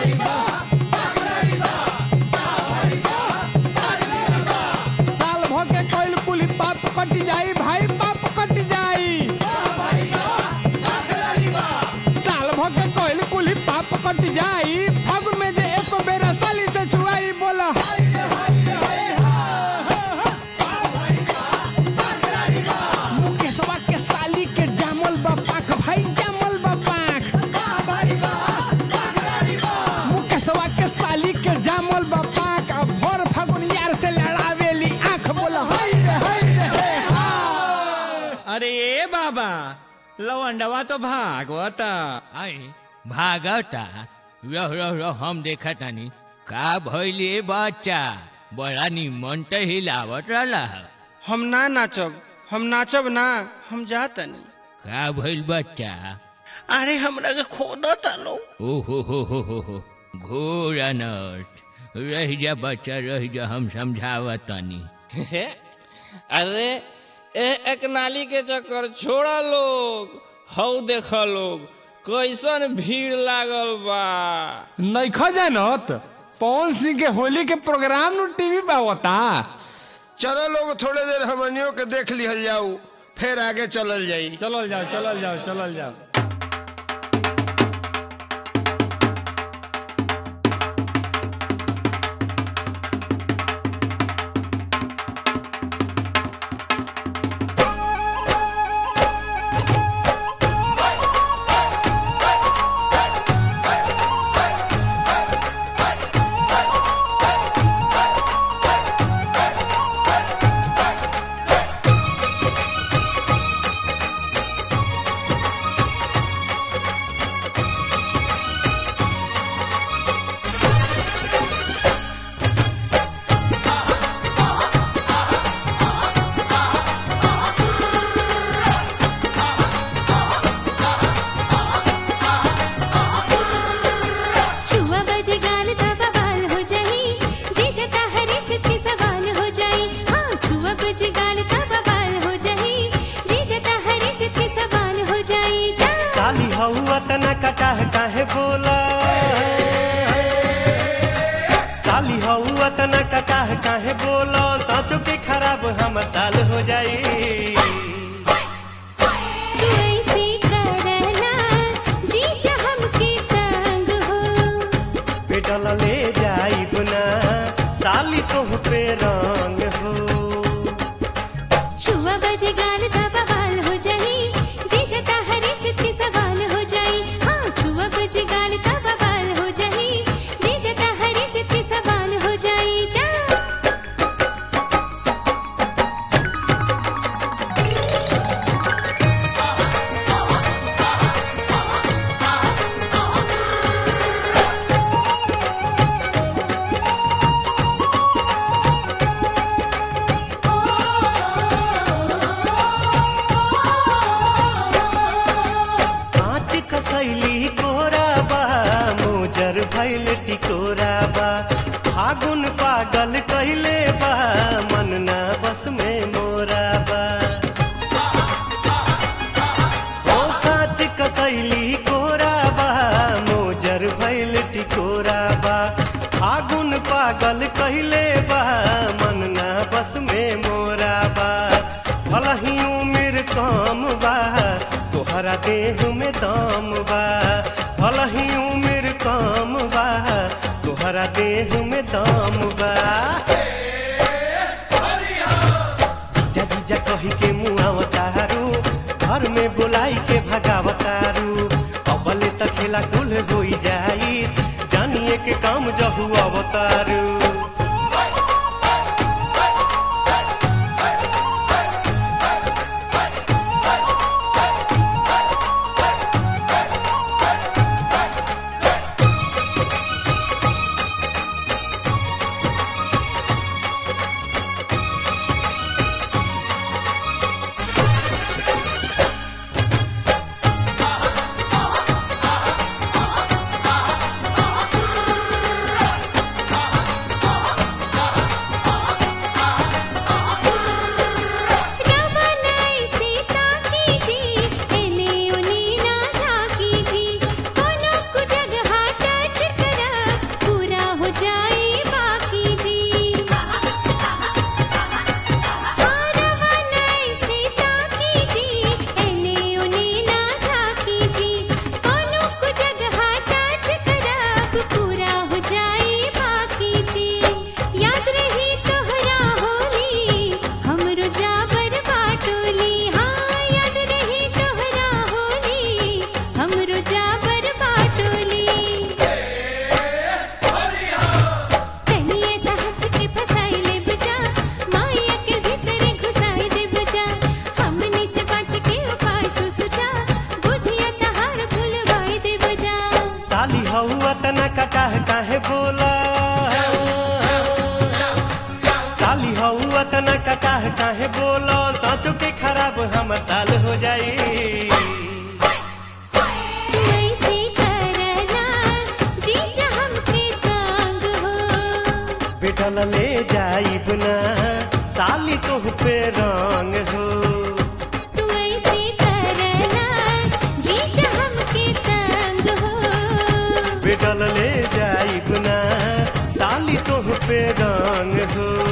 साल भर के कोइल कुली पाप कट जाई भाई पाप कट जाई साल भर के कोइल कुली पाप कट जाई फागुन में जे एको बेरा साली से छुआई बोला मुकेशवा के साली के जामल बा पाख भाई जामल बा पाख मुकेशवा के साली के जामल बा पाख अब भर फागुन यार से लड़ावेली आंख बोला हाय रे हाय रे हे हा अरे ए बाबा लवंडवा तो भागवता आई भागता रह रह रह हम देखा तानी का भइले बच्चा बड़ा निमन त हिलावत रहला हम ना नाचब हम नाचब ना हम जातनी का भइल बच्चा अरे हमरा के खोदा तालो ओ हो हो हो हो हो घोर अनर्थ रह जा बच्चा रह जा हम समझावत तानी अरे ए एक नाली के चक्कर छोड़ा लोग हौ देख लोग कैसन भीड़ लागल बा नइखा जानत पवन सिंह के होली के प्रोग्राम नु टीवी पे होता चलो लोग थोड़े देर हमनियों के देख लिहल जाऊ फिर आगे चलल जाई चलल जाओ चलल जाओ चलल जाओ छुआ बजे गाल था बवाल हो जाई जी जता हरे चित्ती सवाल हो जाई हाँ छुआ बजे गाल था बवाल हो जाई जी जता हरे चित्ती सवाल हो जाई जा साली हौआ तना कटाह काहे बोला साली हौआ तना कटाह काहे बोला साँचो के खराब हमर साल हो जाई तू ऐसे करना जी जा हमके तंग हो पेटल ले जाई बुना साली तोह पे रंग हो छुआ बजे गाल था बवाल हो जाई जी जता हरे चित्ती सवाल हो जाई हाँ छुआ बजे गाल था बवाल हो जाई जी जता हरे चित्ती सवाल हो जाई जा कांच कसैली कोरा बा मोजर भैल टिकोरा बा फागुन पागल कैले बा मन ना बस में मोरा बा ओ कांच कसैली कोरा बा मोजर भैल टिकोरा बा फागुन पागल कैले बा मन ना बस में मोरा बा भलही उम्र कम बा तोहरा देह में दम बा भलही उम्र कम बा तोहरा देह में दम बा जीजा जीजा कही के मुआवतारू घर में बुलाई के भगावतारू अबले त खेला कुल होई जाई जानिए के काम जहु अवतारू अतना कटाह काहे बोला साली हऊ अतना कटाह काहे बोलो साँचो के खराब हमर साल हो जाई तू ऐसे करना जीजा हमके तांग हो बेटल ले जाइब ना साली तोह पे रंग हो तू ऐसे करना जीजा हमके तांग हो बेटल ले जाइब ना साली तोह पे रंग हो